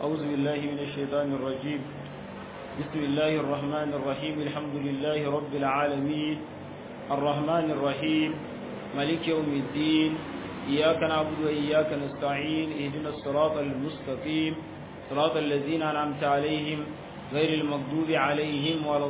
أعوذ بالله من الشيطان الرجيم بسم الله الرحمن الرحيم الحمد لله رب العالمين الرحمن الرحيم ملك يوم الدين إياك نعبد وإياك نستعين اهدنا الصراط المستقيم صراط الذين أنعمت عليهم غير المغضوب عليهم ولا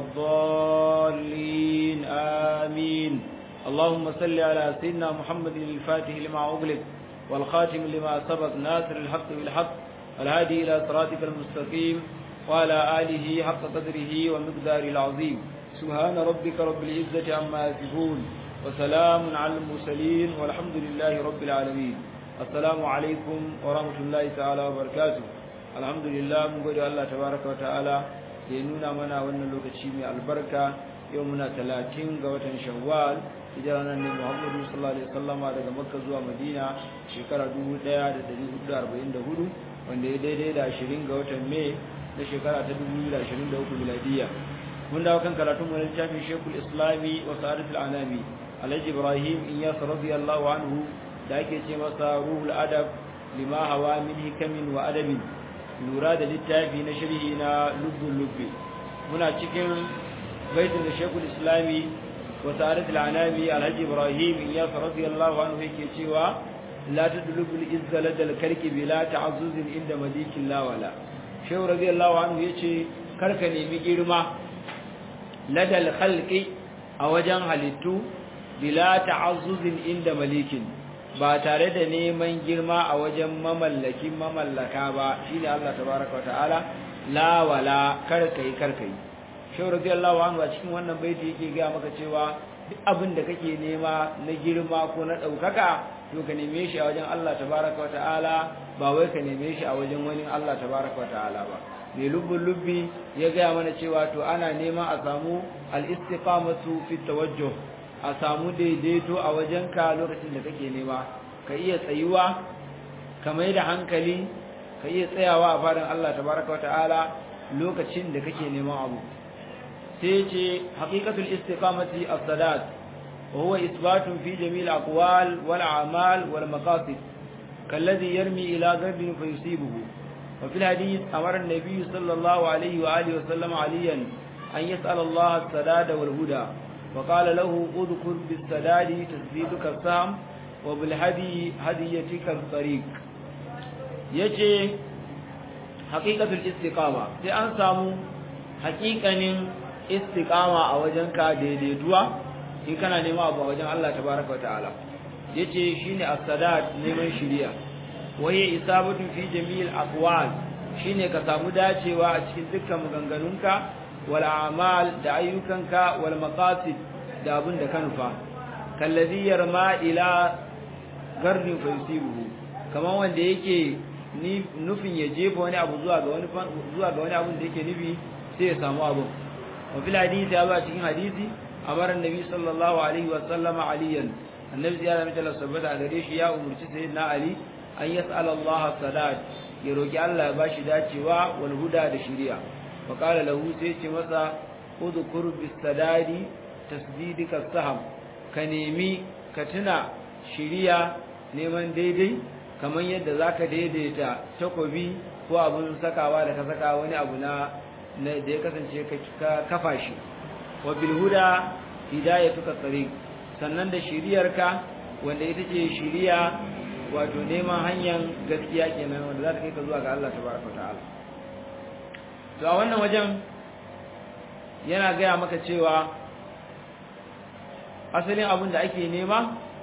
الضالين آمين اللهم صل على سيدنا محمد الفاتح لما أغلق والخاتم لما سبق ناصر الحق بالحق الهادي إلى صراطك المستقيم وعلى آله حق قدره ومقداره العظيم سبحان ربك رب العزة عما يصفون وسلام على المرسلين والحمد لله رب العالمين السلام عليكم ورحمة الله تعالى وبركاته الحمد لله من قول الله تبارك وتعالى لنونا منا وانا لوكتشي من البركة يومنا 30 قوة شوال hijirar nan ne Muhammadu sallallahu alaihi wasallama daga Makka zuwa Madina shekara 1444 wanda ya daidai da 20 ga watan Mai na shekara ta 2023 miladiya mun dawo kan karatun mu littafin Sheikhul Islami wa Sa'adatul Anami Alhaji Ibrahim Iyas radiyallahu anhu da ake ce masa Ruhul Adab lima hawa min hikamin wa adabin lura da littafi na sharhi na Lubbul Lubbi muna cikin baitin da Sheikhul Islami وسارة العنامي الحج إبراهيم إياس رضي الله عنه كيتشيوا لا تدلب الإز لدى الكرك بلا تعزز عند مليك الله ولا شو رضي الله عنه يتشي كركني مجرمة لدى الخلق أوجان هلتو بلا تعزز عند مليك ba tare da neman girma a wajen mamallakin mamallaka ba shine Allah tabaraka wa ta'ala la wala karkai karkai shehu radiyallahu anhu a cikin wannan baiti yake ga maka cewa duk abin da kake nema na girma ko na daukaka to ka neme shi a wajen Allah tabaraka wa ta'ala ba wai ka neme shi a wajen wani Allah tabaraka wa ta'ala ba mai lubbun lubbi ya gaya mana cewa to ana neman a samu al-istiqamatu fi tawajjuh a samu daidaito a wajen ka lokacin da kake nema ka iya tsayuwa ka mai da hankali ka iya tsayawa a fadan Allah tabaraka wa ta'ala lokacin da kake neman abu sai ce haqiqatul istiqamati as-sadat wa huwa isbatun fi jami'il aqwal wal a'mal wal maqasid kalladhi yarmi ila gharbin fayusibuhu wa fil hadith amara an-nabiy sallallahu alayhi wa alihi wa sallam aliyan an yas'al Allah as-sadad wal huda wa qala lahu udkhul bis-sadad tasbiduka sam wa bil hadi hadiyatika at-tariq yace haqiqatul istiqama sai an samu haƙiƙanin istiqama a wajen ka daidaituwa in kana nema abu a wajen Allah tabaraka wa ta'ala yace shine as-sadat neman shiriya waye isabatu fi jami'il aqwal shine ka samu dacewa a cikin dukkan maganganunka wal a'mal da ayyukanka wal maqasid da abin da ka nufa kallazi yarma ila gardin fa yusibuhu kaman wanda yake nufin ya jefa wani abu zuwa ga wani zuwa ga wani abin da yake nufi sai ya samu abu وفي الحديث أبا تكين حديثي أمر النبي صلى الله عليه وسلم عليا النبي صلى الله عليه وسلم سبت أغريش يا أمر سيدنا علي أن يسأل الله الصلاة يروكي الله باشي داتي وا والهدى دشريع وقال له سيتي مسا اذكر بالسداد تسديدك السهم كنيمي كتنا شريع neman daidai kamar yadda zaka daidaita takobi ko abun sakawa da ka saka wani abu na da ya kasance ka kafa shi wa bil huda hidayatuka tariq sannan da shiriyarka wanda ita ce shiriya wato neman hanyar gaskiya kenan wanda za ta kai ka zuwa ga Allah tabaraka ta'ala to a wannan wajen yana gaya maka cewa asalin abin da ake nema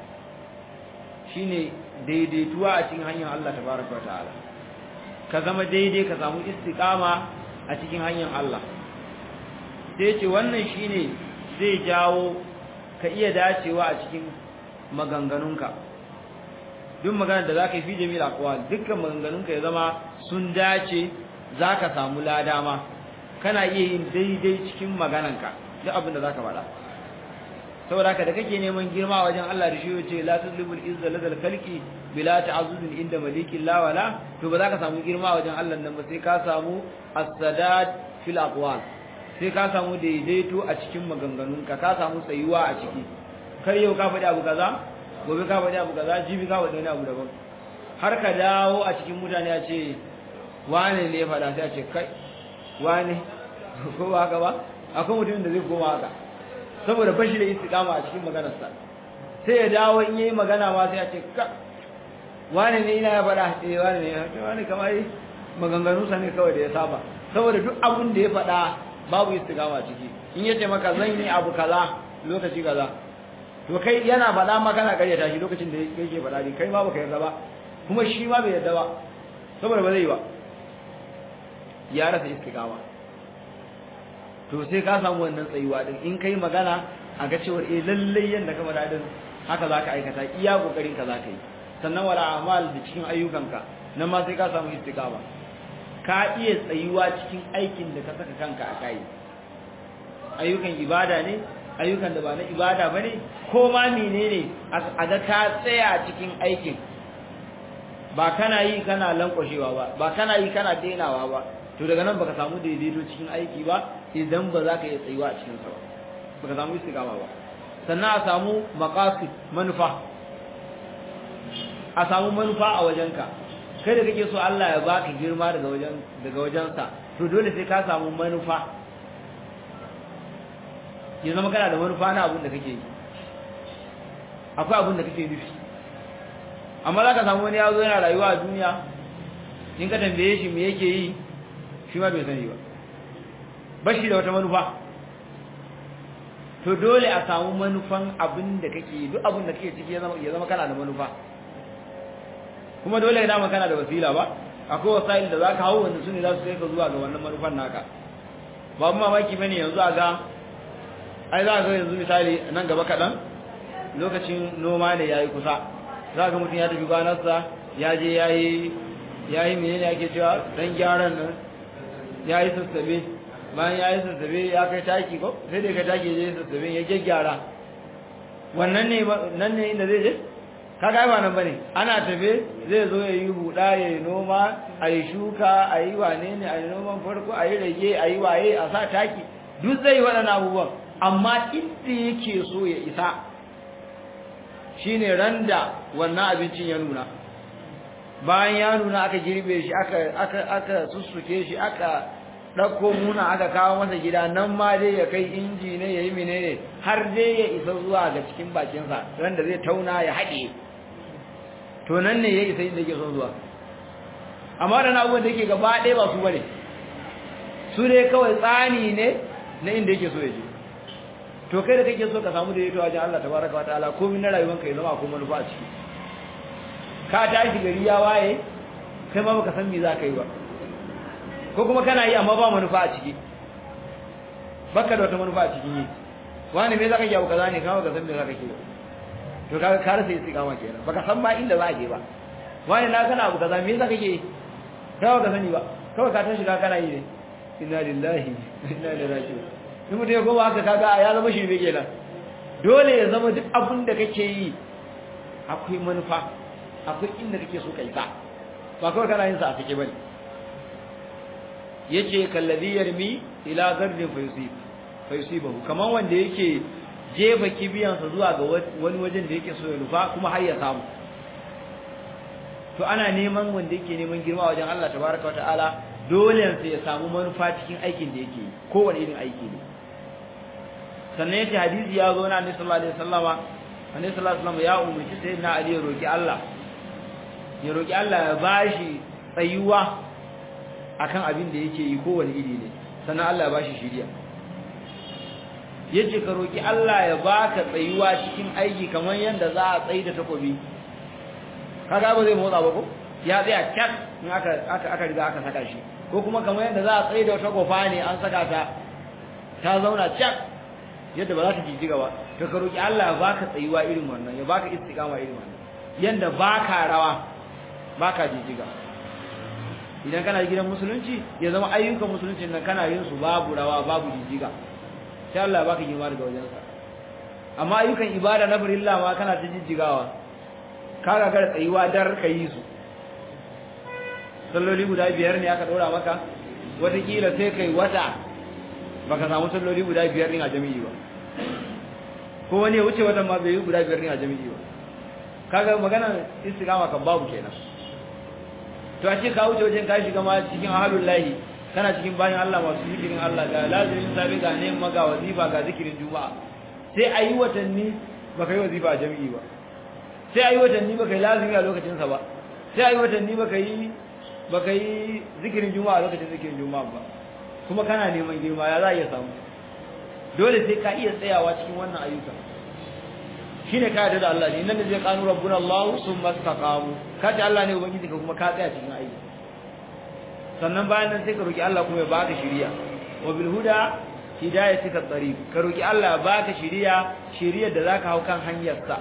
shine daidaituwa a cikin hanyar Allah tabaraka ta'ala ka zama daidai ka samu istiqama a cikin hanyar Allah sai ce wannan shine zai jawo ka iya dacewa a cikin maganganunka duk maganar da zaka yi fi jami'il aqwal dukkan maganganunka ya zama sun dace zaka samu ladama kana iya yin daidai cikin magananka duk abin da zaka faɗa saboda haka da kake neman girma wajen Allah da shi yace la tudlibul izza ladal khalqi bila ta'azzuzin inda malikin la wala to ba za ka samu girma wajen Allah nan ba sai ka samu as-sadad fil aqwal sai ka samu daidaito a cikin maganganunka ka samu tsayuwa a ciki kar yau ka faɗi abu kaza gobe ka faɗi abu kaza jibi ka faɗi wani abu daban har ka dawo a cikin mutane a ce wane ne ya faɗa sai a ce kai wane ko ba haka ba akwai mutumin da zai koma haka saboda bashi da istiqama a cikin maganarsa sai ya dawo in yayi magana ma sai a ce ka wane ne ina ya faɗa eh wane ne ya wane kamar maganganu sa ne kawai da ya saba saboda duk abun da ya faɗa babu istiqama ciki in yace maka zan yi abu kaza lokaci kaza to kai yana faɗa ma kana karyata shi lokacin da yake faɗa ne kai ma baka yarda ba kuma shi ma bai yarda ba saboda ba zai yi ba ya rasa istiqama to sai ka samu wannan tsayuwa din in kai magana a ga cewa eh lalle yanda ka faɗa din haka zaka aikata iya kokarin ka zaka yi sannan wala amal da cikin ayyukanka nan ma sai ka samu istiqama ka iya tsayuwa cikin aikin da ka saka kanka a kai ayyukan ibada ne ayyukan da ba na ibada bane ko ma menene a ga ka tsaya cikin aikin ba kana yi kana lankwashewa ba ba kana yi kana denawa ba to daga nan baka samu daidaito cikin aiki ba idan ba za ka iya tsayuwa a cikin sa ba baka samu istiqama ba sannan a samu maqasid manufa a samu manufa a wajenka kai da kake so Allah ya baka girma daga wajen daga wajensa to dole sai ka samu manufa ya zama kana da manufa na abin da kake yi akwai abin da kake nufi amma za ka samu wani ya zo yana rayuwa a duniya in ka tambaye shi me yake yi shi ma bai sani ba bashi da wata manufa to dole a samu manufan abin da kake yi duk abin da kake ciki ya zama kana da manufa kuma dole ya dama kana da wasila ba akwai wasail da zaka hawo wanda sune za su kai ka zuwa ga wannan manufan naka ba mamaki bane yanzu a ga ai za ga yanzu misali nan gaba kaɗan lokacin noma ne yayi kusa za ga mutum ya tafi gwanarsa ya je yayi yayi menene ake cewa dan gyaran nan yayi sassabe bayan yayi sassabe ya kai taki ko sai dai ka taki je sassabe ya gyaggyara wannan ne nan ne inda zai je kaga ba nan bane ana tafe zai zo ya yi huda ya yi noma a yi shuka a yi wane ne a yi noman farko a yi rage a yi waye a sa taki duk zai yi waɗannan abubuwan amma inda yake so ya isa shine randa wannan abincin ya nuna bayan ya nuna aka girbe shi aka aka aka sussuke shi aka ɗauko muna aka kawo masa gida nan ma dai ya kai inji ne ya yi menene har dai ya isa zuwa ga cikin bakinsa randa zai tauna ya haɗe to nan ne ya isa inda yake son zuwa amma da na abubuwan da yake gaba ɗaya ba su bane su ne kawai tsani ne na inda yake so ya je to kai da kake so ka samu da yato wajen Allah tabaraka wa ta'ala komai na rayuwanka ya zama akwai manufa a ciki ka tashi gari ya waye kai ma baka san me za ka yi ba ko kuma kana yi amma ba manufa a ciki baka da wata manufa a cikin yi wani me za ka yi abu kaza ne kama ka san me za ka yi to kaga ka rasa istiqama kenan baka san ma inda za a je ba wani na kana abu kaza me yasa kake yi kai baka sani ba kawai ka tashi ka kana yi ne inna lillahi inna ilaihi raji'un in mutum ya koma haka kaga ya zama shirme kenan dole ya zama duk abin da kake yi akwai manufa akwai inda kake so ka isa ba kawai kana yin sa a fike bane yace kallazi yarmi ila gardin fayusib fayusibahu kaman wanda yake jefa kibiyansa zuwa ga wani wajen da yake so ya nufa kuma har ya samu to ana neman wanda yake neman girma wajen Allah tabaraka wa ta'ala dole sai ya samu manufa cikin aikin da yake yi kowane irin aiki ne sannan yace hadisi ya zo na Annabi sallallahu alaihi wasallama Annabi sallallahu alaihi wasallama ya umarci sayyidina Ali ya roki Allah ya roki Allah ya bashi tsayuwa akan abin da yake yi kowane iri ne sannan Allah ya bashi shiriya yace ka roki Allah ya baka tsayuwa cikin aiki kamar yanda za a tsayi da takobi kaga ba zai motsa ba ko ya tsaya kyak in aka aka aka riga aka saka shi ko kuma kamar yanda za a tsayi da wata gofa ne an saka ta ta zauna kyak yadda ba za ta jijjiga ba to ka roki Allah ya baka tsayuwa irin wannan ya baka istiqama irin wannan yanda baka rawa baka jijjiga idan kana gidan musulunci ya zama ayyukan musulunci nan kana yin su babu rawa babu jijjiga sai Allah ya baka girma daga wajensa amma ayyukan ibada na farilla ma kana ta jijjigawa ka ga gar tsayuwa dar ka yi su salloli guda biyar ne aka dora maka watakila sai kai wata baka samu salloli guda biyar ne a jami'i ba ko wani ya wuce watan ma bai yi guda biyar ne a jami'i ba kaga magana istiqama kan babu kenan to a ce ka wuce wajen ka shiga ma cikin ahlul lahi kana cikin bayan Allah masu zikirin Allah ga lazimin sabi ga ne ga wazifa ga zikirin juma'a sai ayi watanni baka yi wazifa a jami'i ba sai ayi watanni baka yi lazimi a lokacin sa ba sai ayi watanni baka yi baka yi zikirin juma'a a lokacin zikirin juma'a ba kuma kana neman girma ya za a iya samu dole sai ka iya tsayawa cikin wannan ayyuka shine ka yarda da Allah ne nan da zai kanu rabbuna Allah summa istaqamu ka ta Allah ne ubangiji ka kuma ka tsaya cikin aiki sannan bayan nan sai ka roki Allah kuma ya baka shiriya wa bil huda hidayatika tariq ka roki Allah ya baka shiriya shiriyar da zaka hau kan hanyar sa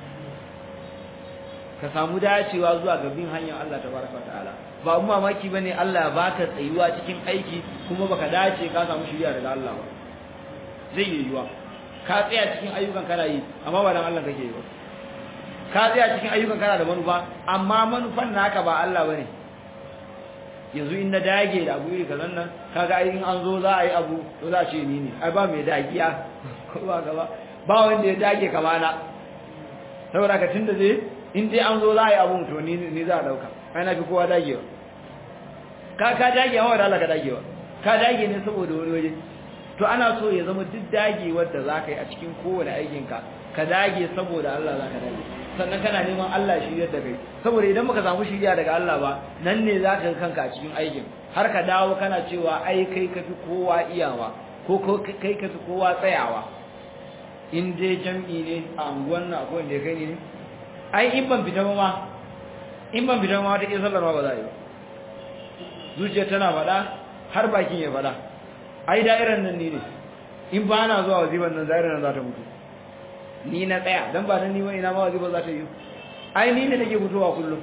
ka samu dacewa zuwa ga bin hanyar Allah tabaraka ta'ala ba mu mamaki bane Allah ya baka tsayuwa cikin aiki kuma baka dace ka samu shiriya daga Allah ba zai yi yiwa ka tsaya cikin ayyukan kana yi amma ba dan Allah kake yi ba ka tsaya cikin ayyukan kana da manufa amma manufan naka ba Allah bane yanzu in na dage da abu iri kazan nan kaga ai in an zo za a yi abu to za a ce ni ne ai ba mai dagiya ko ba gaba ba wanda ya dage kama na saboda ka tunda zai in dai an zo za a yi abu to ni ni za a dauka ai na fi kowa dagewa ka ka dage hawa da Allah ka dagewa ka dage ne saboda wani waje to ana so ya zama duk dagewar da za ka yi a cikin kowane aikinka ka dage saboda Allah za ka dage sannan kana neman Allah shiryar da kai saboda idan baka samu shiriya daga Allah ba nan ne za ka kanka a cikin aikin har ka dawo kana cewa ai kai kafi kowa iyawa ko kai kafi kowa tsayawa in dai jam'i ne a anguwan nan akwai wanda ya kai ne ai in ban fita ba ma in ban fita ma ta ke sallar ma ba za a yi zuciya tana faɗa har bakin ya faɗa ai da'irar nan ni ne in ba na zuwa waziban nan da'irar nan za ta mutu ni na tsaya dan ba dan ni wani na ma waziban za ta yi ai ni ne nake fitowa kullum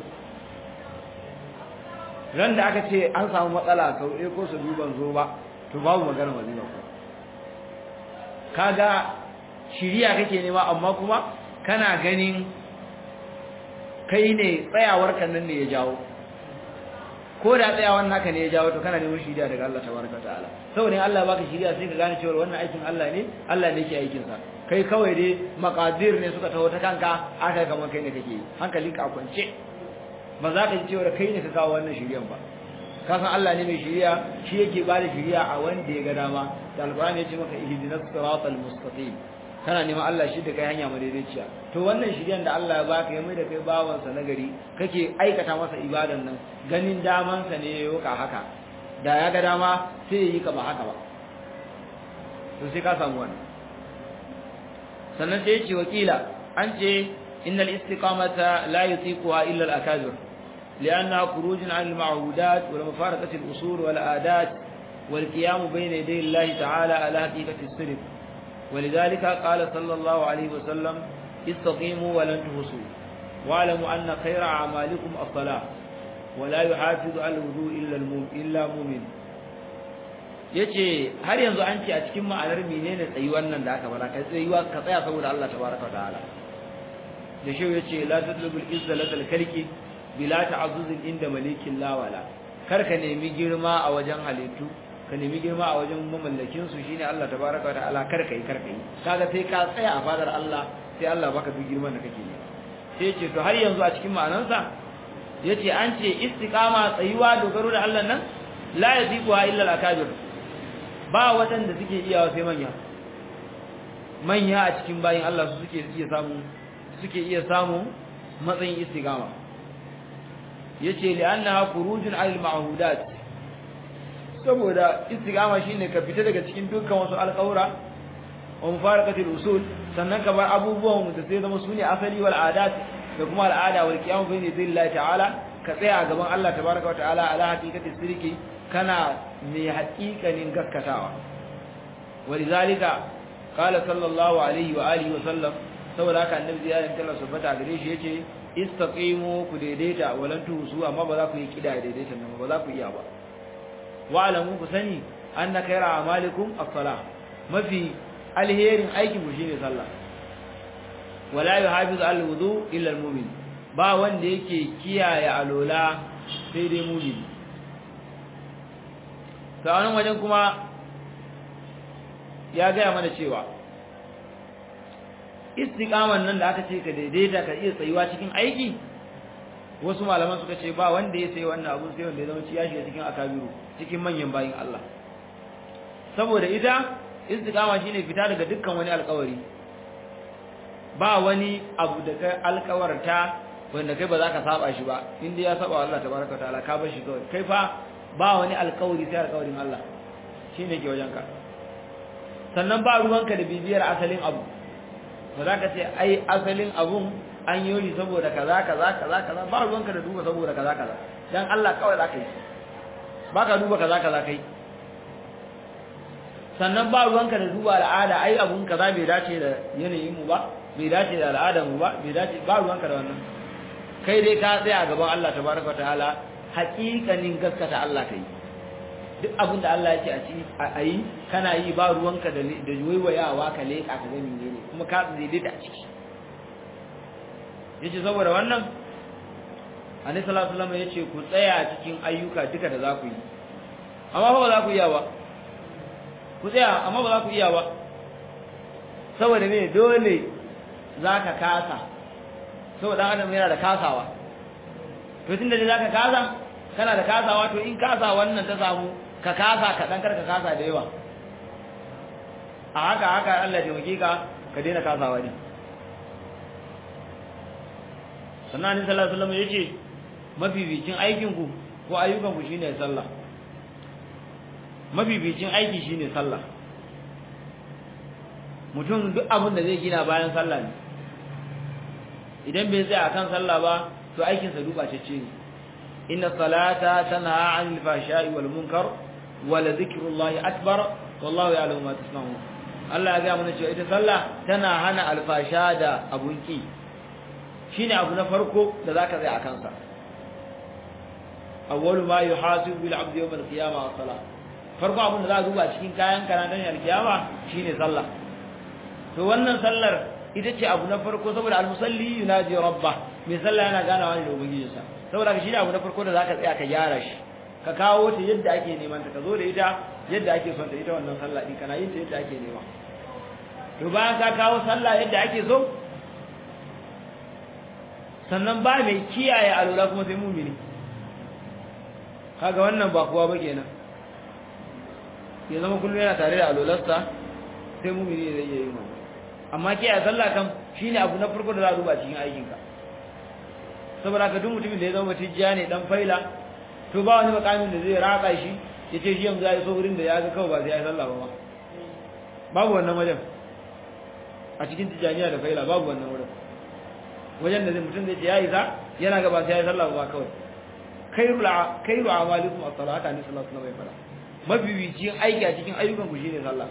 ran da aka ce an samu matsala sau ɗaya ko sau biyu ban zo ba to babu magana waziban ko kaga shiriya kake nema amma kuma kana ganin kai ne tsayawar kan nan ne ya jawo ko da tsayawan naka ne ya jawo to kana neman shiriya daga Allah tabaraka ta'ala saboda in Allah baka shiriya sai ka gane cewa wannan aikin Allah ne Allah ne yake aikin sa kai kawai dai maqadir ne suka taho ta kanka aka kamar kai ne kake hankalinka a kwance ba za ka ji cewa kai ne ka kawo wannan shiriyan ba ka san Allah ne mai shiriya shi yake ba da shiriya a wanda ya ga dama da alqur'ani ya ce maka ihdinas siratal mustaqim kana neman Allah shi da kai hanya madaidaiciya to wannan shiryan da Allah ya baka ya mai da kai bawansa na gari kake aikata masa ibadan nan ganin damansa ne ya yoka haka da ya ga dama sai ya yi ka ba haka ba to sai ka samu wannan sannan sai ya ce wakila an ce innal istiqamata la yutiquha illa al-akabir لأنها خروج عن المعهودات ولمفارقة الأصول والآدات والقيام بين يدي الله تعالى على حقيقة السلف ولذلك قال صلى الله عليه وسلم استقيموا ولن تهسوا واعلموا أن خير أعمالكم الصلاة ولا يحافظ على الوضوء إلا إلا مؤمن yace har yanzu an ce a cikin ma'anar menene tsayuwar nan da aka fara kai tsayuwa ka tsaya saboda Allah tabaraka ta'ala da shi yace la tatlubul izza lakal kalki bila ta'azzuzin inda malikin lawala kar ka nemi girma a wajen halittu ka nemi girma a wajen mamallakin su shine Allah tabaraka wa ta'ala kar kai kar kai kaga sai ka tsaya a fadar Allah sai Allah baka duk girman da kake yi sai ce to har yanzu a cikin ma'anansa yace an ce istiqama tsayuwa dogaro da Allah nan la yaziquha illa al-akabir ba wadanda suke iyawa sai manya manya a cikin bayin Allah su suke iya samu suke iya samu matsayin istiqama yace li'annaha khurujun 'ala al-ma'hudat saboda istiqama shine ka fita daga cikin dukkan wasu alƙawura wa mufaraqatil usul sannan ka bar abubuwan da sai zama sune asali wal adat da kuma al'ada wal qiyam bayni billahi ta'ala ka tsaya a gaban Allah tabaaraka wa ta'ala ala haqiqati sirki kana mai haƙiƙanin gaskatawa walizalika qala sallallahu alaihi wa alihi wa sallam saboda haka annabi ya rinka Allah subhanahu gare shi yace istaqimu ku daidaita walan tusu amma ba za ku yi kida daidaita nan ba za ku iya ba wa'lamu ku sani anna khayra a'malikum as-salah mafi alherin aikin ku shine sallah wala yuhafizu al-wudu illa al-mu'min ba wanda yake kiyaye alola sai dai mu'min sanan wajen kuma ya gaya mana cewa istiqaman nan da aka ce ka daidaita ka iya tsayuwa cikin aiki wasu malaman suka ce ba wanda ya sai wannan abun sai wanda ya zama ya shiga cikin akabiru cikin manyan bayin Allah saboda ita istiqama shine fita daga dukkan wani alƙawari ba wani abu da kai alƙawarta wanda kai ba za ka saba shi ba inda ya saba Allah tabaraka ta'ala ka bar shi kawai kai fa ba wani alƙawari sai alƙawarin Allah shine ke wajenka sannan ba ruwanka da bibiyar asalin abu ba za ka ce ai asalin abun an yi saboda kaza kaza kaza kaza ba ruwanka da duba saboda kaza kaza dan Allah kawai za ka yi ba ka duba kaza kaza kai sannan ba ruwanka da duba al'ada ai abun kaza bai dace da yanayin mu ba bai dace da al'adar mu ba bai dace ba ruwanka da wannan kai dai ka tsaya a gaban Allah tabaraka ta'ala haƙiƙanin gaskata Allah kai duk abin da Allah yake a ci a yi kana yi ba ruwanka da da waiwayawa ka leƙa ka ga menene kuma ka daidaita a ciki yace saboda wannan Annabi sallallahu alaihi wasallam yace ku tsaya cikin ayyuka duka da za ku yi amma ba za ku iya ba ku tsaya amma ba za ku iya ba saboda me dole zaka kasa saboda adam yana da kasawa to tunda dai zaka kasa kana da kasawa to in kasa wannan ta samu ka kasa ka dan karka kasa da yawa a haka haka Allah ya taimake ka ka daina kasawa ne sannan ni sallallahu alaihi wasallam yace mabibicin aikin ku ko ayyukan ku shine sallah mabibicin aiki shine sallah mutum duk abin da zai gina bayan sallah ne idan bai tsaya akan sallah ba to aikin sa duba ce ne inna salata tanha 'anil fahsha'i wal munkar wa la dhikrullahi akbar wallahu ya'lamu ma tasna'un Allah ya ga mana cewa ita sallah tana hana alfasha da abun ki shine abu na farko da zaka tsaya akan sa awwalu ma yuhasibu bil 'abdi yawm al-qiyamah as-salah farko abun da za a duba cikin kayan kana dan al-qiyama shine sallah to wannan sallar ita ce abu na farko saboda al-musalli yunaji rabba mai sallah yana ganawa ne da ubangijinsa saboda shi ne abu na farko da zaka tsaya ka gyara shi ka kawo ta yadda ake neman ta ka zo da ita yadda ake son ta ita wannan sallah din kana yin ta yadda ake nema to bayan ka kawo sallah yadda ake so sannan ba mai kiyaye alula kuma sai mumini kaga wannan ba kowa ba kenan ya zama kullum yana tare da alularsa sai mumini ne zai iya yin wannan amma kiyaye sallah kam shine abu na farko da za a duba cikin aikinka saboda ka duk mutumin da ya zama tijjiya ne dan faila to ba wani makamin da zai raka shi ya ce shi yanzu ya yi so wurin da ya ga kawai ba sai ya yi sallah ba babu wannan wajen a cikin tijjaniya da faila babu wannan wurin wajen da zai mutum zai ce ya yi sa yana ga ba sai ya yi sallah ba kawai khairu khairu amalikum as-salata ni sallallahu alaihi wasallam mabibicin aiki a cikin ayyukan ku shine sallah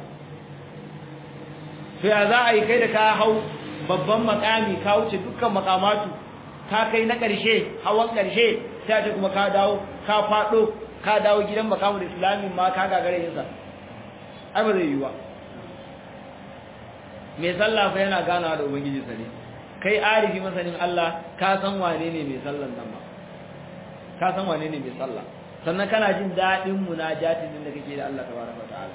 to ya za a yi kai da ka hau babban makami ka wuce dukkan makamatu ka kai na ƙarshe hawan ƙarshe sai ce kuma ka dawo ka faɗo ka dawo gidan makamu da islamin ma ka gagare yin sa ai ba zai yi ba mai sallah fa yana ganawa da ubangiji sa ne kai arifi masanin Allah ka san wane ne mai sallan nan ba ka san wane ne mai sallah sannan kana jin daɗin munajatin din da kake da Allah tabaraka ta'ala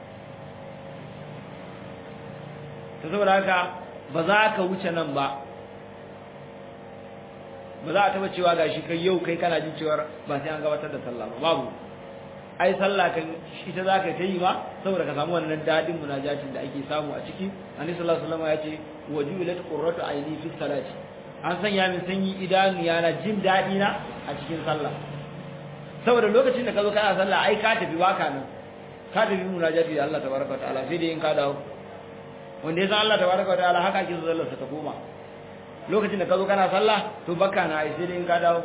ta saboda haka ba za ka wuce nan ba ba za a taba cewa gashi kai yau kai kana jin cewa ba sai an gabatar da sallah ba babu ai sallah kan ita za ka yi ma saboda ka samu wannan dadin munajatin da ake samu a ciki annabi sallallahu alaihi wasallam ya ce wajulat qurratu aini fi salati an sanya min sanyi idanu yana jin dadi na a cikin sallah saboda lokacin da ka zo kana sallah ai ka tafi baka nan ka tafi munajati da Allah tabaraka wa ta'ala sai dai in ka dawo wanda ya san Allah tabaraka wa ta'ala haka ake so sallar sa ta koma lokacin da ka zo kana sallah to bakka na ai sai dai in ka dawo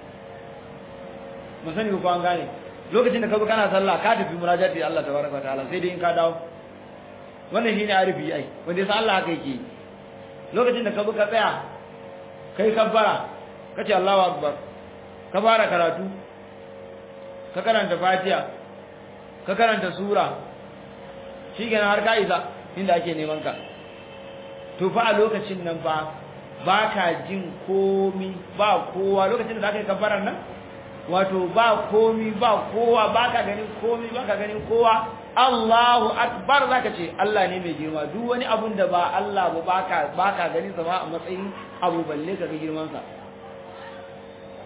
mun sani ko an gane lokacin da ka zo kana sallah ka tafi munajati da Allah tabaraka ta'ala sai dai in ka dawo wannan shine arifi ai wanda yasa Allah haka yake lokacin da ka zo ka tsaya kai kabbara kace Allahu akbar ka fara karatu ka karanta Fatiha ka karanta sura shikenan har ka isa inda ake neman ka to fa a lokacin nan fa ba ka jin komi ba kowa lokacin da aka yi kabbarar nan wato ba komi ba kowa ba ka ganin komi ba ka ganin kowa Allahu akbar zaka ce Allah ne mai girma duk wani abun da ba Allah ba baka baka ganin sa ma a matsayin abu balle ka ga girman sa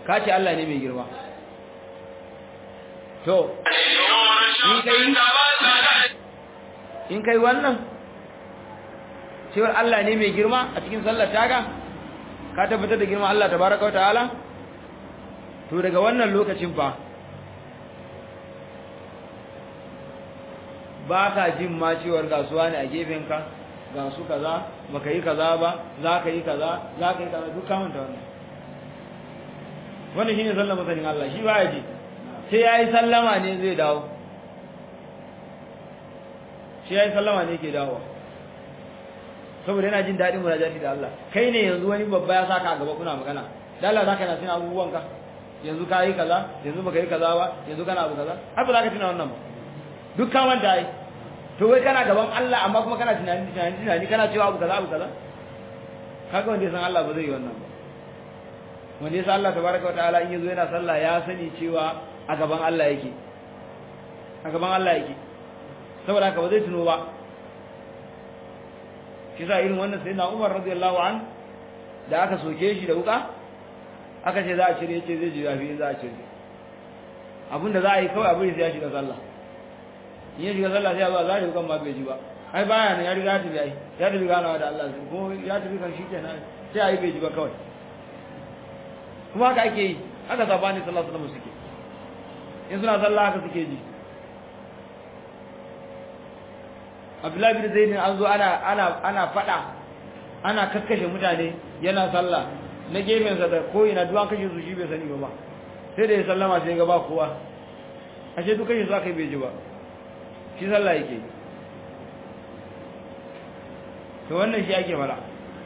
ka ce Allah ne mai girma to in kai in kai wannan cewar Allah ne mai girma a cikin sallar taga ka tabbatar da girma Allah tabaraka wa ta'ala to daga wannan lokacin fa ba ka jin ma cewar gasuwa ne a gefenka ga su kaza baka yi kaza ba za ka yi kaza za ka yi kaza duk kamanta wannan wannan shine sallar masanin Allah shi ba ya ji sai ya yi sallama ne zai dawo shi ya yi sallama ne ke dawowa saboda yana jin daɗin munajati da Allah kai ne yanzu wani babba ya saka a gaba kuna magana da Allah zaka na tuna abubuwanka yanzu ka yi kaza yanzu baka yi kaza ba yanzu kana abu kaza har ba za ka tuna wannan ba duk ka manta ai to wai kana gaban Allah amma kuma kana tunani tunani tunani kana cewa abu kaza abu kaza kaga wanda ya san Allah ba zai yi wannan ba wanda ya san Allah tabaraka wa ta'ala in yazo yana sallah ya sani cewa a gaban Allah yake a gaban Allah yake saboda haka ba zai tuno ba shi sa irin wannan sai na Umar radiyallahu an da aka soke shi da wuka aka ce za a cire yace zai ji zafi za a cire abinda za a yi kawai abin sai ya shiga sallah in ya shiga sallah sai ya zo za a yi wukan ma bai ji ba ai baya ne ya riga ya tafi ai ya tafi ganawa da Allah ko ya tafi kan shi kenan sai a yi bai ji ba kawai kuma haka ake yi haka sabani sallallahu alaihi wasallam suke in suna sallah haka suke ji Abdullahi bin Zaid an zo ana ana ana fada ana kakkashe mutane yana sallah na gefen sa da ko ina duwan kashe su shi bai sani ba sai da ya sallama sai ga ba kowa ashe duk kashe su aka bai ji ba shi sallah yake to wannan shi ake fara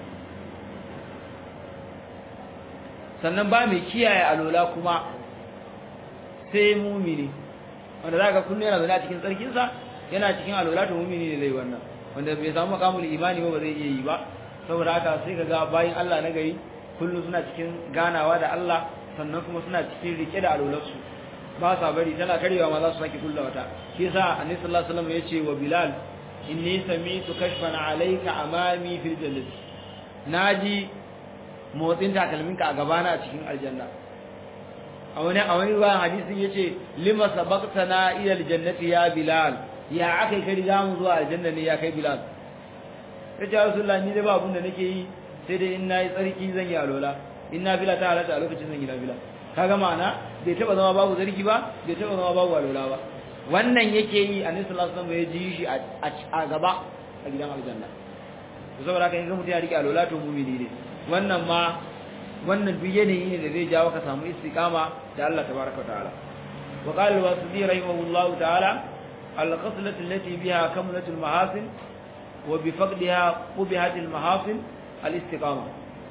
sannan ba mai kiyaye alola kuma sai mumini wanda zaka kullu yana zaune a cikin tsarkinsa yana cikin alola to mumini ne zai wannan wanda bai samu makamul imani ba ba zai iya yi ba saboda haka sai kaga bayin Allah na gari kullu suna cikin ganawa da Allah sannan kuma suna cikin rike da alolarsu ba sa bari tana karewa ma za su saki kulla wata shi yasa annabi sallallahu alaihi wasallam yace wa bilal inni sami'tu kashfan alayka amami fil jannati naji motsin takalminka a gabana a cikin aljanna a wani a wani ruwan hadisin yace lima sabaqtana ila aljannati ya bilal ya akai kai riga mu zuwa aljanna ne ya kai bilal yace ya rasulullah ni dai ba abun da nake yi sai dai in nayi tsarki zan yi alola in na bila ta halatta a lokacin zan yi na bila kaga ma'ana bai taba zama babu zargi ba bai taba zama babu alola ba wannan yake yi annabi sallallahu alaihi wasallam ya ji shi a gaba a gidan aljanna to saboda haka in ga mutum ya rike alola to mumini ne wannan ma wannan duk yanayi ne da zai jawo ka samu istiqama da Allah tabaraka wa ta'ala wa qala al-wasidi rahimahullah ta'ala al-qaslat allati biha kamlat al-mahasin wa bi faqdiha qubihat al-mahasin al-istiqama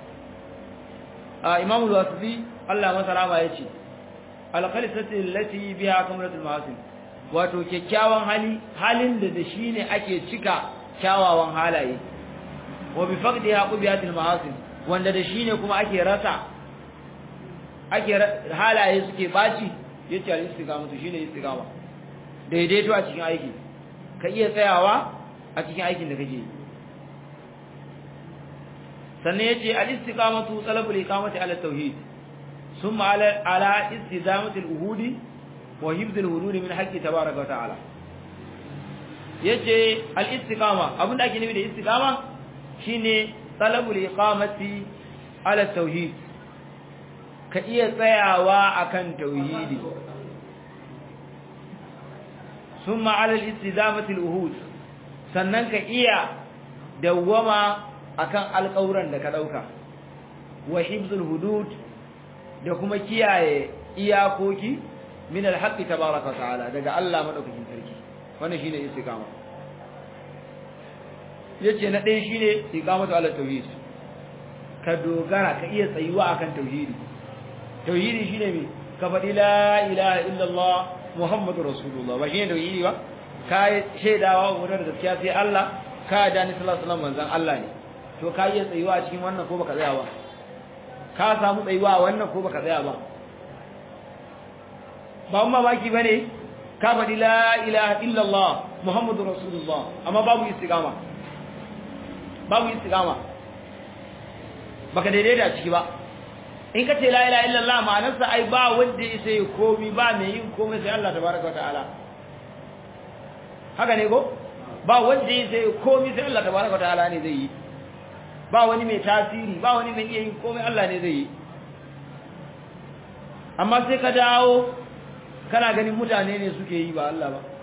imam al-wasidi Allah masa rama yace al-qaslat allati biha kamlat al-mahasin wato kyakkyawan hali halin da da shine ake cika kyawawan halaye wa bi faqdiha qubihat al-mahasin wanda da shine kuma ake rasa ake halaye suke baci yace al-istiqama to shine istiqama daidaito a cikin aiki ka iya tsayawa a cikin aikin da kake sannan yace al-istiqamatu talabul iqamati ala tauhid thumma ala ala istidamati al-uhudi wa hifz al-hudud min haqqi tabaaraka wa ta'ala yace al-istiqama abinda ake nufi da istiqama shine talabul iqamati ala tauhid ka iya tsayawa akan tauhidi summa ala al-istidamati al-uhud sannan ka iya dawwama akan alƙawuran da ka dauka wa hibzul hudud da kuma kiyaye iyakoki min al-haqqi tabaaraka ta'ala daga Allah madaukakin sarki wannan shine istiqama yace na ɗaya shine iqamatu ala tauhid ka dogara ka iya tsayuwa akan tauhidi tauhidi shine me ka faɗi la ilaha illallah muhammadur rasulullah ba shine tauhidi ba ka shaidawa wa da gaskiya sai Allah ka da ni sallallahu alaihi wasallam manzon Allah ne to ka iya tsayuwa a cikin wannan ko baka tsaya ba ka samu tsayuwa a wannan ko baka tsaya ba ba mun baki bane ka faɗi la ilaha illallah muhammadur rasulullah amma babu istiqama babu istiqama baka daidaita ciki ba in ka ce la ilaha illallah ma'anarsa ai ba wanda ya sai komi ba mai yin komai sai Allah tabaraka wa ta'ala haka ne ko ba wanda ya sai komi sai Allah tabaraka wa ta'ala ne zai yi ba wani mai tasiri ba wani mai iya yin komai Allah ne zai yi amma sai ka dawo kana ganin mutane ne suke yi ba Allah ba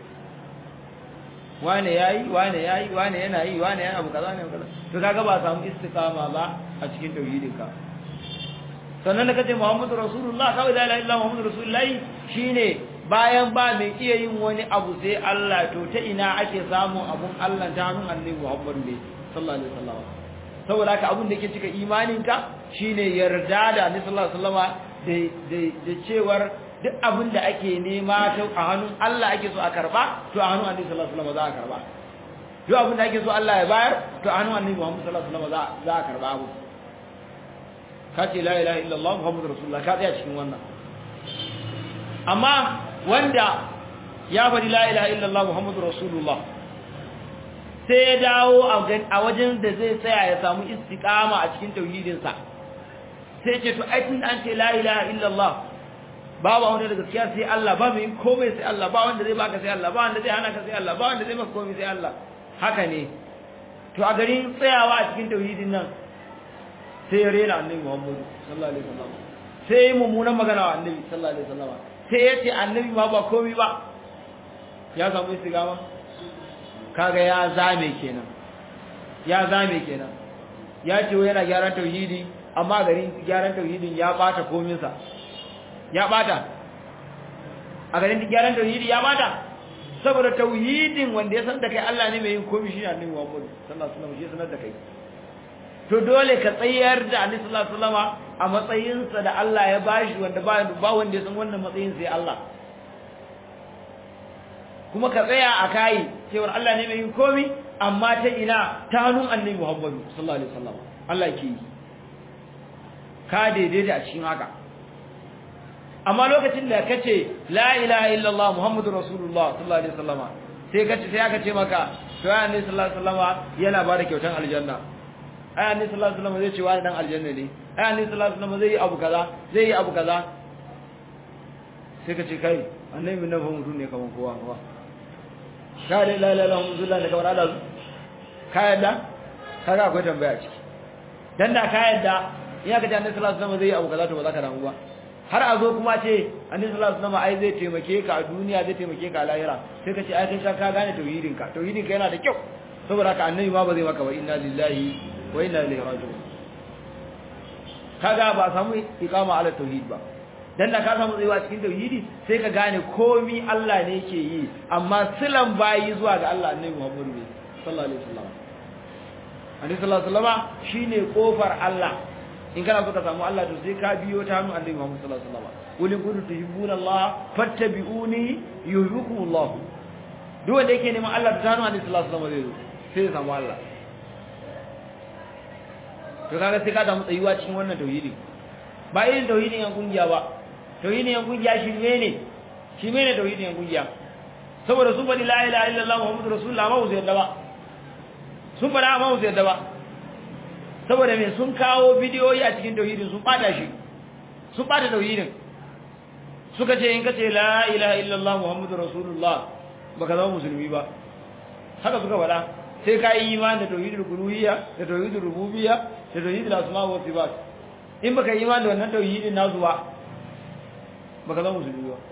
wane yayi wane yayi wane yana yi wane yana abu kaza ne kaza to kaga ba samu istiqama ba a cikin tauhidin ka sannan da kace Muhammadu Rasulullah kawai la ilaha illa Muhammadu Rasulullah shine bayan ba mai iya yin wani abu sai Allah to ta ina ake samun abun Allah ta hannun Annabi Muhammad ne sallallahu alaihi wasallam saboda haka abun da yake cika imaninka shine yarda da Annabi sallallahu alaihi wasallam da da cewar duk abin da ake nema ta a hannun Allah ake so a karba to a hannun Annabi sallallahu alaihi wasallam za a karba duk abin da ake so Allah ya bayar to a hannun Annabi Muhammad sallallahu alaihi wasallam za a karba abu ka ce la ilaha illallah muhammadur rasulullah ka tsaya cikin wannan amma wanda ya faɗi la ilaha illallah muhammadur rasulullah sai ya dawo a wajen da zai tsaya ya samu istiqama a cikin tauhidinsa sai ce to ai tun an ce la ilaha illallah babu wanda da gaskiya sai Allah ba mai komai sai Allah ba wanda zai baka sai Allah ba wanda zai hana ka sai Allah ba wanda zai maka komai sai Allah haka ne to a garin tsayawa a cikin tauhidin nan sai ya rena annabi Muhammad sallallahu alaihi wasallam sai ya mummunan magana wa annabi sallallahu alaihi wasallam sai ya ce annabi ma ba komai ba ya samu istigama kaga ya zame kenan ya zame kenan ya ce yana gyaran tauhidi amma garin gyaran tauhidin ya bata komin sa ya bata a garin gyaran tauhidi ya bata saboda tauhidin wanda ya san da kai Allah ne mai yin komai shi annabi Muhammad sallallahu alaihi wasallam shi sanar da kai to dole ka tsayar da Annabi sallallahu alaihi wasallam a matsayinsa da Allah ya bashi wanda ba ba wanda ya san wannan matsayin sai Allah kuma ka tsaya a kai cewa Allah ne mai yin komai amma ta ina ta hannun Annabi Muhammad sallallahu alaihi wasallam Allah ke yi ka daidaita a cikin haka amma lokacin da kace la ilaha illallah muhammadur rasulullah sallallahu alaihi wasallam sai kace sai aka ce maka to ya annabi sallallahu alaihi wasallam yana ba da kyautan aljanna ai annabi sallallahu alaihi wasallam zai ce wani dan aljanna ne ai annabi sallallahu alaihi wasallam zai yi abu kaza zai yi abu kaza sai kace kai annabi nan fa mutum ne kaman kowa ba ka da la ilaha illallah da kamar Allah ka yadda kaga akwai tambaya ciki dan da ka yadda ina ka ji annabi sallallahu alaihi wasallam zai yi abu kaza to ba za ka damu ba har a zo kuma ce annabi sallallahu alaihi wasallam ai zai taimake ka a duniya zai taimake ka a lahira sai ka ce ai kai ka gane tauhidin ka tauhidin ka yana da kyau saboda haka annabi ma ba zai maka ba inna lillahi wa inna ilaihi raji'un kaga ba samu iqama ala tauhid ba dan da ka samu tsayuwa cikin tauhidi sai ka gane komi Allah ne yake yi amma silan bayi zuwa ga Allah annabi Muhammad sallallahu alaihi wasallam annabi sallallahu alaihi wasallam shine kofar Allah in kana so ka samu Allah to sai ka biyo ta hannun Annabi Muhammad sallallahu alaihi wasallam qul in kuntum tuhibbuna Allah fattabi'uni yuhibbukum Allah duk wanda yake neman Allah ta hannun Annabi sallallahu alaihi wasallam sai ya samu Allah to kaga sai ka samu tsayuwa cikin wannan tauhidi ba irin tauhidin yan kungiya ba tauhidin yan kungiya shi ne shi ne tauhidin yan kungiya saboda sun bari la ilaha illallah muhammadur rasulullah ma su yadda ba sun bada ma su yadda ba saboda me sun kawo bidiyoyi a cikin tauhidin sun bada shi sun bada tauhidin suka ce in ka ce la ilaha illallah muhammadur rasulullah baka zama musulmi ba haka suka faɗa sai ka yi imani da tauhidul uluhiyya da tauhidul rububiyya da tauhidul asma wa sifat in baka yi imani da wannan tauhidin nasu ba baka zama musulmi ba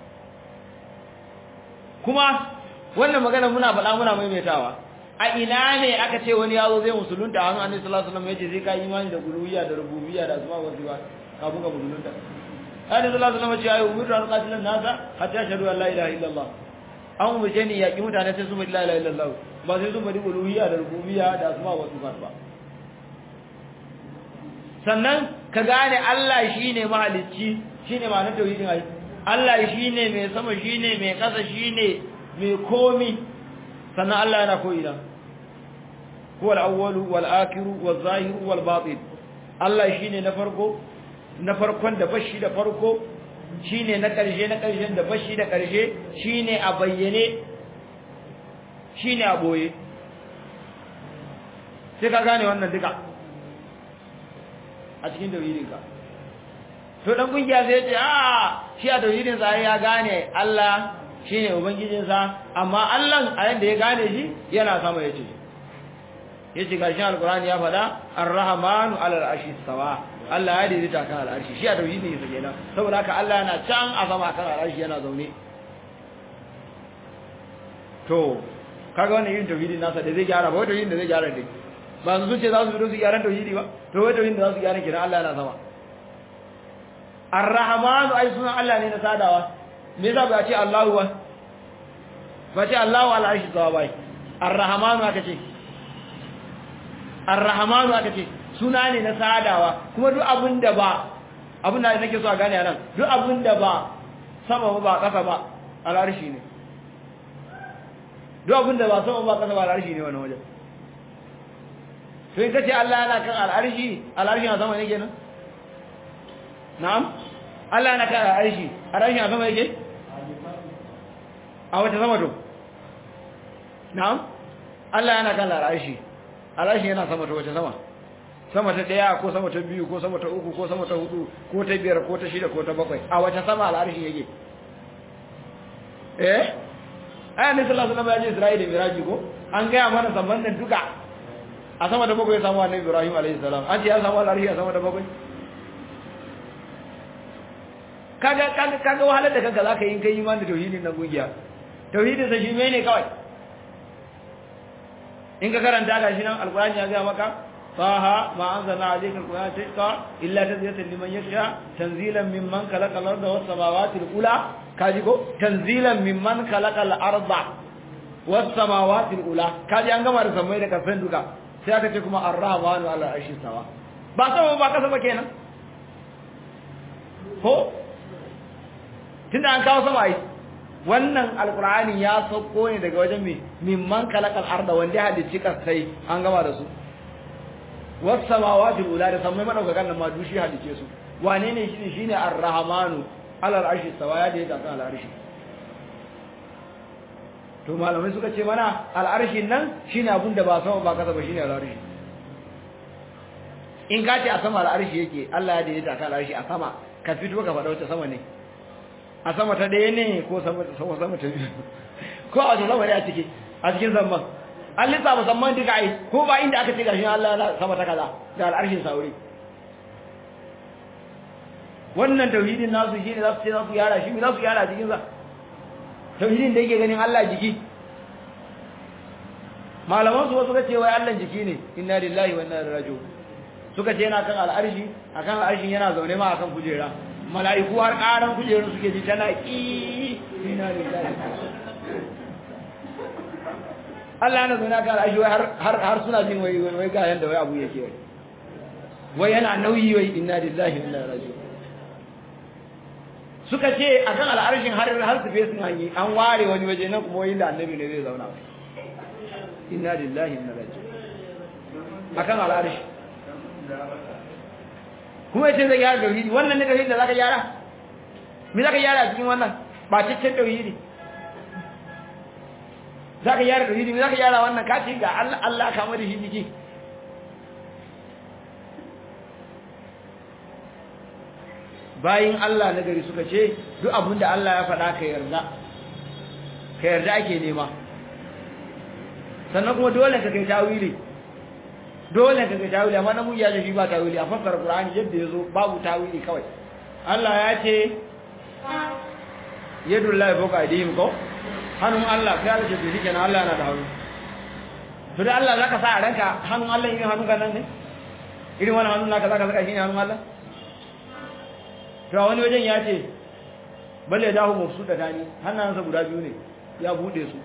kuma wannan magana muna faɗa muna maimaitawa a ina ne aka ce wani yazo zai musulunta a hannun annabi sallallahu alaihi wasallam yace sai ka imani da uluhiyya da rububiyya da asma wa sifat kafin ka musulunta annabi sallallahu alaihi wasallam ya ce ayu umiru an qatilan nasa hatta ashhadu an la ilaha illallah an umarce ni yaƙi mutane sai su bari la ilaha illallah ba sai su bari uluhiyya da rububiyya da asma wa sifat ba sannan ka gane Allah shine mahalicci shine ma'anar tauhidin ai Allah shine mai sama shine mai ƙasa shine mai komi sannan Allah yana ko ina huwa al-awwalu wal-akhiru waz-zahiru wal-batin Allah shine na farko na farkon da bashi da farko shine na ƙarshe na ƙarshen da bashi da ƙarshe shine a bayyane shine a boye sai ka gane wannan duka a cikin tauhidinka to dan kungiya sai ya ce a shi a tauhidin sa ya gane Allah shine ubangijin sa amma Allah a yanda ya gane shi yana sama yace yace gashi alqur'ani ya fada ar-rahmanu 'ala al-arshi sawa Allah ya daidaita kan al-arshi shi a tauhidin sa kenan saboda haka Allah yana can a sama kan al-arshi yana zaune to kaga wannan yin tauhidin nasa da zai gyara ba wai tauhidin da zai gyara dai ba su ce za su fito su gyaran tauhidi ba to wai tauhidin da za su gyara kenan Allah yana sama Ar-Rahmanu ai sunan Allah ne na sadawa me yasa ba ce Allahu ba ba ce Allahu ala arshi sawa bai Ar-Rahmanu aka ce Ar-Rahmanu aka ce suna ne na sadawa kuma duk abin da ba abin da nake so a gane anan duk abin da ba sama ba kasa ba al-arshi ne duk abin da ba sama ba kasa ba al-arshi ne wannan wajen to in kace Allah yana kan al-arshi al-arshi na sama ne kenan na'am Allah yana kan al-arshi al-arshi na sama yake a wata sama to na'am Allah yana kan al-arshi al-arshi yana sama to wata sama sama ta daya ko sama ta biyu ko sama ta uku ko sama ta hudu ko ta biyar ko ta shida ko ta bakwai a wata sama al-arshi yake eh ayyana sallallahu alaihi wasallam ya je Isra'ila da Miraji ko an ga mana zamban duka a sama da bakwai samu annabi Ibrahim alayhi salam an ce ya samu al'arshi a sama da bakwai kaga kaga kaga wahalar da kanka zaka yi kai imani da tauhidin nan gungiya tauhidin sa shi ne kawai in ka karanta ga shi nan alqur'ani ya ga maka faha ma anzalna alayka alqur'ana taqwa illa tadhkiratan liman yakhsha tanzilan mimman khalaqa al-arda was samawati al-ula kaji ko tanzilan mimman khalaqa al-arda was samawati al-ula kaji an gama da sammai da kasan duka sai aka ce kuma ar-rahmanu ala arshi sawa ba sama ba kasa ba kenan ko tunda an kawo sama ai wannan alqur'ani ya sauko ne daga wajen me mimman kalakal arda wanda ya halicci kasai an gama da su was samawati ula da sammai madaukakan nan ma dushi halice su wane ne shi shine ar-rahmanu ala arshi sawa ya da ya kan al-arshi to malamai suka ce mana al'arshin nan shine abun da ba sama ba kasa ba shine al'arshi in ka ce a sama al'arshi yake Allah ya daidaita ka al'arshi a sama ka fito ka faɗa wata sama ne a sama ta ɗaya ne ko sama sama sama ta biyu ko a wata sama ne a ciki a cikin zamban an lissafa zamban duka ai ko ba inda aka ce gashi Allah ya sama ta kaza da al'arshin sauri wannan tauhidin nasu shine za su ce za su yara shi za su yara cikin sa tauhidin da yake ganin Allah jiki malaman su suka ce wai Allah jiki ne inna lillahi wa inna ilaihi raji'un suka ce yana kan al'arshi akan al'arshin yana zaune ma akan kujera mala'iku har karan kujerun suke ji tana ki inna lillahi Allah yana zaune akan al'arshi wai har har suna jin wai wai ga yanda wai abu yake wai wai yana nauyi wai inna lillahi wa inna ilaihi raji'un suka ce a kan al'arshin har har su fesun hanyi an ware wani waje nan kuma yin da annabi ne zai zauna inna lillahi inna raji'un a kan al'arshi kuma yace zai gyara tauhidi wannan ne tauhidi da zaka gyara me zaka gyara a cikin wannan ba cikin tauhidi zaka gyara tauhidi me zaka gyara wannan ka ce ga Allah Allah ka da shi jiki bayin Allah na gari suka ce duk abin da Allah ya faɗa ka yarda ka yarda ake nema sannan kuma dole ka kai tawili dole ka kai tawili amma namu ya shi ba tawili a fassara Qur'ani yadda yazo babu tawili kawai Allah ya ce yadullahi fawqa aydihim ko hannun Allah sai Allah ce shi kenan Allah yana da hannu to da Allah zaka sa a ranka hannun Allah irin hannun kan nan ne irin wannan hannun naka zaka saka shi ne hannun Allah to wani wajen ya ce balle dahu mafsu da tani hannansa guda biyu ne ya bude su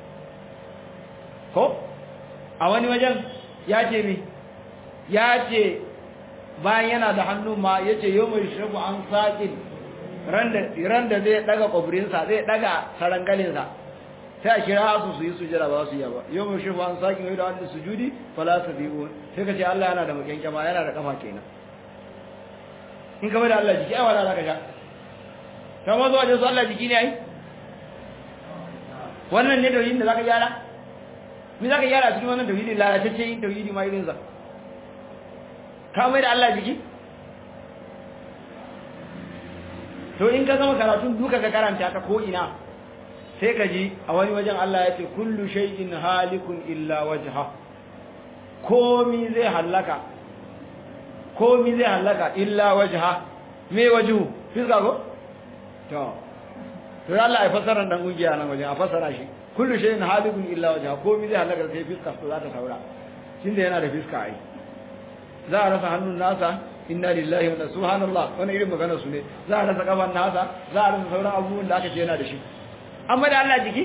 ko a wani wajen ya ce mi ya ce bayan yana da hannu ma ya ce yau mai shabu an saƙin ran da zai daga ƙwabirinsa zai daga sarangalinsa sai a kira su su yi sujira ba su yi ba yau mai shabu an saƙin yau da wani sujudi fala su biyu sai ka ce Allah yana da makyankyama yana da kafa kenan in ka da Allah jiki ai wala zaka sha ka ma zuwa su Allah jiki ne ai wannan ne tauhidin da zaka gyara me zaka gyara cikin wannan tauhidin lalatacce yin tauhidi ma irin sa ka mai da Allah jiki to in ka gama karatun duka ka karanta ta ko ina sai ka ji a wani wajen Allah ya ce kullu shay'in halikun illa wajha komi zai halaka komi zai halaka illa wajha me wajhu fiska ko to to Allah ya fassara dan kungiya nan wajen a fassara shi kullu shay'in halikun illa wajha komi zai halaka sai fiska to za ta saura tunda yana da fiska ai za a rasa hannun nasa inna lillahi wa inna subhanallah wannan irin magana su ne za a rasa kafan nasa za a rasa sauran abubuwan da aka ce yana da shi amma da Allah jiki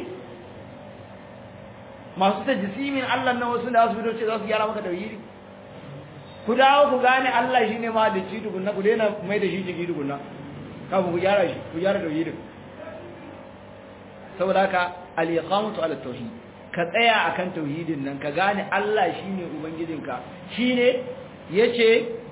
masu tajisimin Allah nan wasu da su fito ce za su gyara maka tauhidi ku dawo ku gane Allah shine ma da ci tukunna ku daina mai da shi jiki tukunna kafin ku gyara shi ku gyara tauhidin saboda haka al-iqamatu ala tauhid ka tsaya akan tauhidin nan ka gane Allah shine ubangijinka shine yace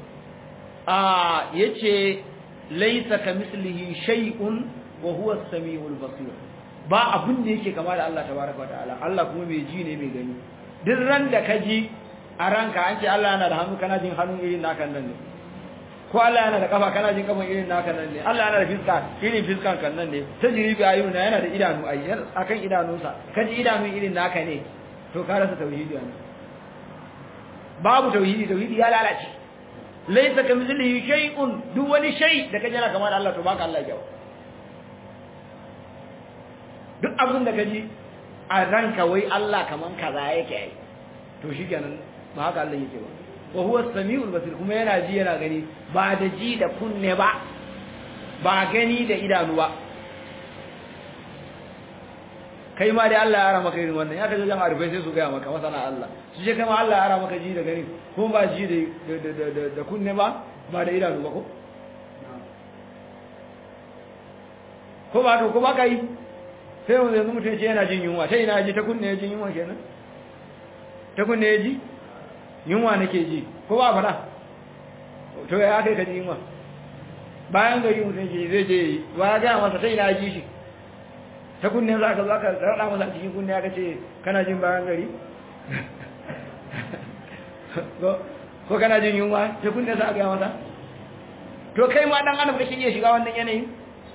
a yace laysa kamislihi shay'un wa huwa as-sami'ul basir ba abin da yake kama da Allah tabaraka wa ta'ala Allah kuma mai ji ne mai gani duk ran da ka ji a ranka an ce Allah yana da hannu kana jin hannu irin naka nan ne ko Allah yana da kafa kana jin kafan irin naka nan ne Allah yana da fiska irin fiskan kan nan ne tajribi ayuna yana da idanu ai akan idanunsa kaji idanu irin naka ne to ka rasa tauhidi ne babu tauhidi tauhidi ya lalace laysa kamithlihi shay'un duk wani shay da kaje yana kama da Allah to baka Allah jawo duk abin da kaji a ranka wai Allah kaman kaza yake ai to shikenan ba haka Allah yake ba wa huwa as-sami'ul basir kuma yana ji yana gani ba da ji da kunne ba ba gani da idanu ba kai ma dai Allah ya ara maka irin wannan ya kaje jan arifai sai su ga maka masana Allah su je kai ma Allah ya ara maka ji da gani kuma ba ji da da da da kunne ba ba da idanu ba ko ko ba to ko ba kai sai wanda yanzu mutum ce yana jin yunwa ta ina ji ta kunne ya jin yunwa kenan ta kunne ya ji yunwa nake ji ko ba fara to ya kai ka ji yunwa bayan gari mutum ji zai je ba ya gaya masa ta ina ji shi ta kunne za ka za ka raɗa masa cikin kunne ya ce kana jin bayan gari ko kana jin yunwa ta kunne za ka gaya masa to kai ma dan adam kake iya shiga wannan yanayin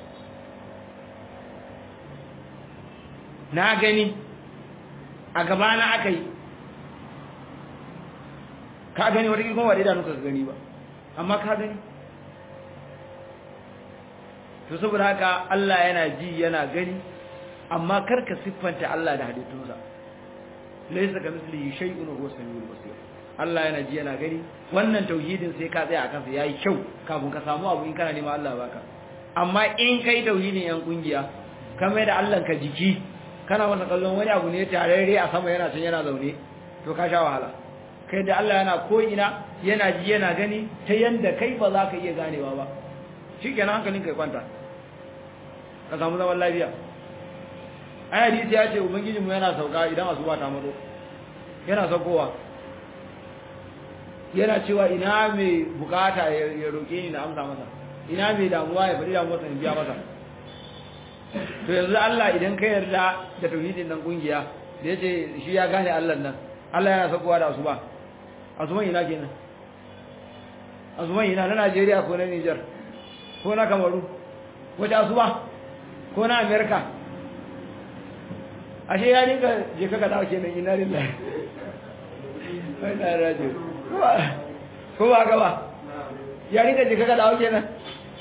na gani a gabana aka yi ka gani wata kuma wadda idanu ka gani ba amma ka gani to saboda haka Allah yana ji yana gani amma karka siffanta Allah da halittunsa laysa ka mislihi shay'un huwa samiul basir Allah yana ji yana gani wannan tauhidin sai ka tsaya akan sa yayi kyau kafin ka samu abu in kana nema Allah baka amma in kai tauhidin yan kungiya ka mai da Allah ka jiki kana masa kallon wani abu ne tarare a sama yana can yana zaune to ka sha wahala kai da Allah yana ko ina yana ji yana gani ta yanda kai ba za ka iya ganewa ba shikenan hankalin kai kwanta ka samu zaman lafiya ai hadisi ya ce ubangiji mu yana sauka idan asuba ta mazo yana saukowa yana cewa ina mai bukata ya roke ni na amsa masa ina mai damuwa ya faɗi damuwarsa in biya masa to yanzu Allah idan ka yarda da tauhidin nan kungiya da yace shi ya gane Allah nan Allah yana sakowa da asuba asuban ina kenan asuban ina na Najeriya ko na Niger ko na Kamaru wace asuba ko na America ashe ya dinka je ka dawo kenan ina lillahi ai na rajo ko ba ga ba ya dinka je ka dawo kenan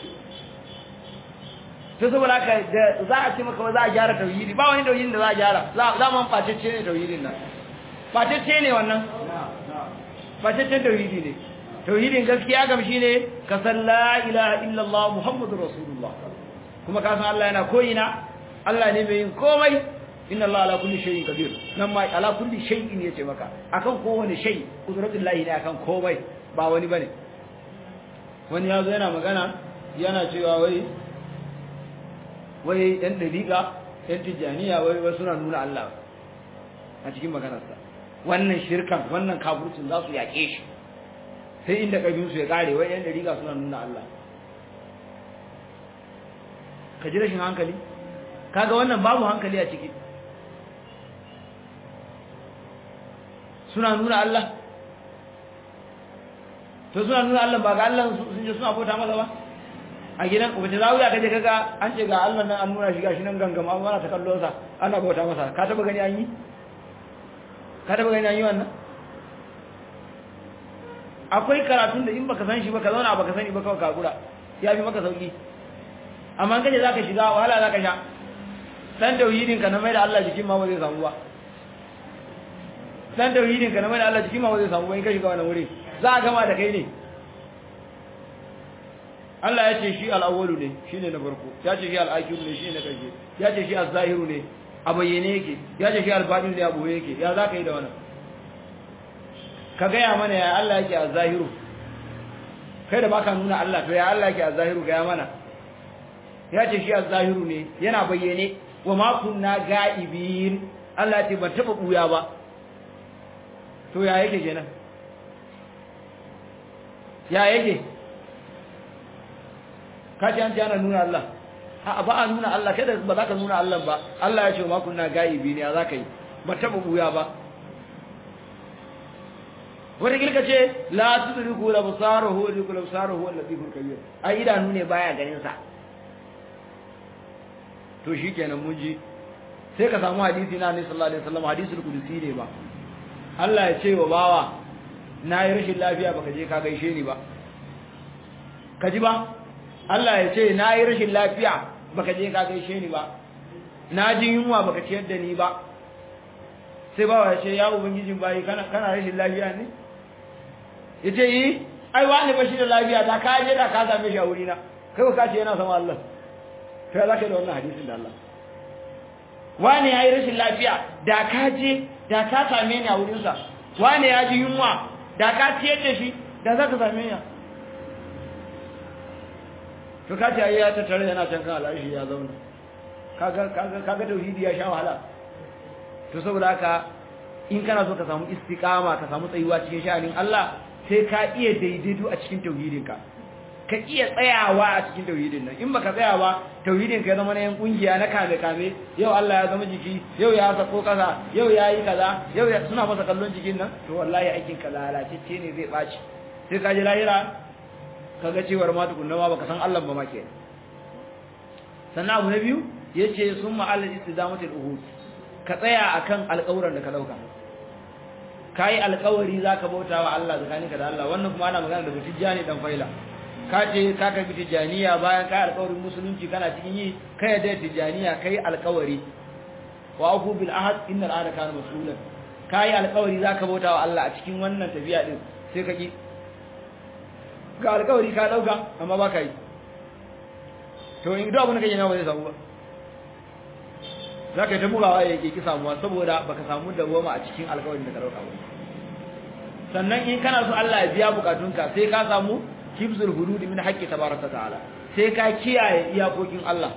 to saboda haka da za a ce maka za a gyara tauhidi ba wani tauhidin da za a gyara za mu fatacce ne tauhidin nan fatacce ne wannan fataccen tauhidi ne tauhidin gaskiya gam shine ka san la ilaha illallah muhammadur rasulullah kuma ka san Allah yana koyina Allah ne mai yin komai inna Allah ala kulli shay'in qadir nan ma ala kulli shay'in yace maka akan kowane shay qudratullahi ne akan komai ba wani bane wani yazo yana magana yana cewa wai wai ɗan ɗariƙa ɗan tijjaniya wai wai suna nuna Allah a cikin maganarsa wannan shirkan wannan kafircin za su yaƙe shi sai inda ƙabinsu ya ƙare wai ɗan ɗariƙa suna nuna Allah ka ji rashin hankali kaga wannan babu hankali a ciki suna nuna Allah to suna nuna Allah ba ga Allah sun je suna bauta masa ba a gidan wace zawiya kaje kaga an ce ga Allah nan an nuna shi gashi nan gangama an ana ta kallon sa ana bauta masa ka taba gani an yi ka taba gani an yi wannan akwai karatun da in baka san shi ba ka zauna baka sani ba kawai ka gura ya fi maka sauki amma kaje zaka shiga wahala zaka sha dan tauhidin ka na mai da Allah jikin ma ba zai samu ba dan tauhidin ka na mai da Allah jikin ma ba zai samu ba in ka shiga wannan wuri za a gama da kai ne Allah ya ce shi al-awwalu ne shine na farko ya ce shi al-akhiru ne shine na karshe ya ce shi az-zahiru ne a bayyane yake ya ce shi al-batin ne a boye yake ya za ka yi da wannan ka gaya mana ya Allah yake az-zahiru kai da baka nuna Allah to ya Allah yake az-zahiru gaya mana ya ce shi az-zahiru ne yana bayyane wa ma kunna ga'ibin Allah ya ce ban taba buya ba to ya yake kenan ya yake ka ce an ce ana nuna Allah a ba a nuna Allah kada ba za ka nuna Allah ba Allah ya ce ma kunna gaibi ne za ka yi ba taba buya ba wata kilka ce la tudriku la basaruhu wa tudriku la basaruhu wa latiful kabir ai idanu ne baya ganin sa to shikenan mun ji sai ka samu hadisi na Annabi sallallahu alaihi wasallam hadisul qudusi ne ba Allah ya ce wa bawa na yi rashin lafiya baka je ka gaishe ni ba ka ji ba Allah ya ce na yi rashin lafiya baka je ka gaishe ni ba na ji yunwa baka ciyar da ni ba sai bawa ya ce ya ubangijin bayi kana kana rashin lafiya ne ya ce yi ai wani ba shi da lafiya da ka je da ka same shi a wurina kai ka ce yana sama Allah sai za ka yi da wannan hadisin da Allah wani ya yi rashin lafiya da ka je da ka same ni a wurinsa wani ya ji yunwa da ka ciyar da shi da za ka same ni to ka ce ya tattare yana can kan al'arshi ya zauna kaga kaga kaga tauhidi ya sha wahala to saboda haka in kana so ka samu istiqama ka samu tsayuwa cikin sha'anin Allah sai ka iya daidaito a cikin tauhidinka ka iya tsayawa a cikin tauhidin nan in baka tsaya ba tauhidin ka ya zama na yan kungiya na kame kame yau Allah ya zama jiki yau ya sako kasa yau ya yi kaza yau suna masa kallon jikin nan to wallahi aikin ka lalacecce ne zai baci sai ka ji lahira kaga cewar ma tukunna ma baka san Allah ba ma ke sannan abu na biyu yace summa alal istidamatul uhud ka tsaya akan alƙawuran da ka dauka kai alƙawari zaka bauta wa Allah tsakaninka da Allah wannan kuma ana magana da tijjani dan faila ka ce ka karbi tijjaniya bayan ka alƙawarin musulunci kana cikin yi kai da tijjaniya kai alƙawari wa afu bil ahad innal ahda kana mas'ulan kai alƙawari zaka bauta wa Allah a cikin wannan tafiya din sai ka ki ga alƙawari ka dauka amma ba ka yi to in duk abin da kake nawa zai samu ba za ka yi ta bugawa ya ke ki samuwa saboda baka samu dawoma a cikin alƙawarin da ka dauka ba sannan in kana so Allah ya biya bukatunka sai ka samu hifzul hudud min haqqi tabaraka ta'ala sai ka kiyaye iyakokin Allah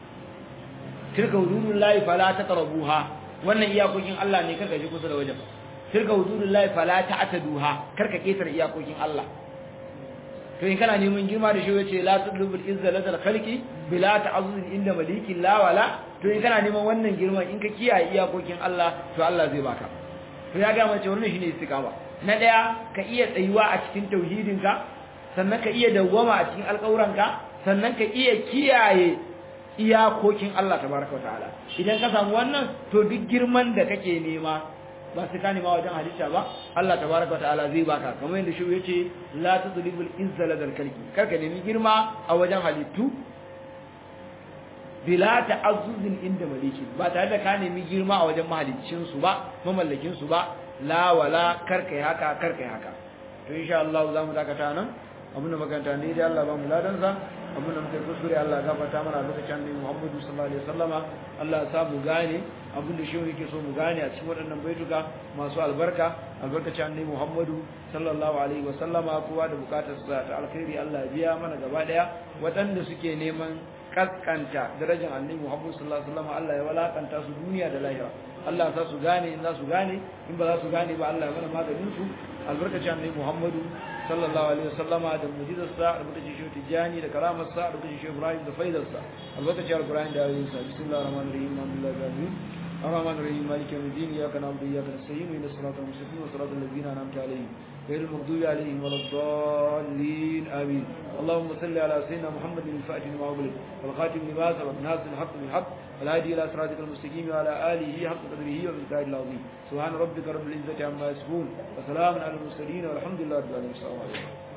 tilka hududullahi fala taqrabuha wannan iyakokin Allah ne karka ji kusa da wajen tilka hududullahi fala ta'taduha karka ketare iyakokin Allah to in kana neman girma da shi yace la tudlubul izza ladal khalqi bila ta'azzuz inda malikin la wala to in kana neman wannan girman in ka kiyaye iyakokin Allah to Allah zai baka to ya ga mace wannan shine istiqama na daya ka iya tsayuwa a cikin tauhidinka sannan ka iya dawwama a cikin alƙawuranka sannan ka iya kiyaye iyakokin Allah tabaraka wa ta'ala idan ka samu wannan to duk girman da kake nema ba sai ka nema wajen halitta ba Allah tabaraka wa ta'ala zai baka kamar yadda shi yace la tudribul izza ladal kalki karka nemi girma a wajen halittu bila ta'azzuzin inda maliki ba tare da ka nemi girma a wajen mahaliccin su ba mamallakin su ba la wala karka yi haka karka yi haka to insha Allah za mu dakata nan abinda makaranta ne dai Allah ba mu ladan sa abinda muka kuskure Allah gafarta mana lokacin annabi Muhammadu sallallahu alaihi wasallama Allah ya sa mu gane abinda shi yake so mu gane a cikin waɗannan baituka masu albarka albarkacin annabi Muhammadu sallallahu alaihi wasallama kowa da bukatar sa ta alkhairi Allah ya biya mana gaba daya waɗanda suke neman kaskanta darajar annabi Muhammadu sallallahu alaihi wasallama Allah ya walakanta su duniya da lahira Allah ya sa su gane in za su gane in ba za su gane ba Allah ya mana maganin su albarkacin annabi Muhammadu sallallahu alaihi wasallama da mujizarsa albarkacin shi tijani da karamarsa albarkacin shi Ibrahim da faidarsa albarkacin alqur'ani da ayoyinsa bismillahir rahmanir rahim alhamdulillahi rabbil الرحمن الرحيم مالك يوم الدين إياك نعبد وإياك نستعين اهدنا الصراط المستقيم صراط الذين أنعمت عليهم غير المغضوب عليهم ولا الضالين آمين اللهم صل على سيدنا محمد الفاتح لما أغلق والخاتم لما سبق ناصر الحق بالحق والهادي إلى صراطك المستقيم وعلى آله حق قدره ومقداره العظيم سبحان ربك رب العزة عما يصفون وسلام على المرسلين والحمد لله رب العالمين السلام عليكم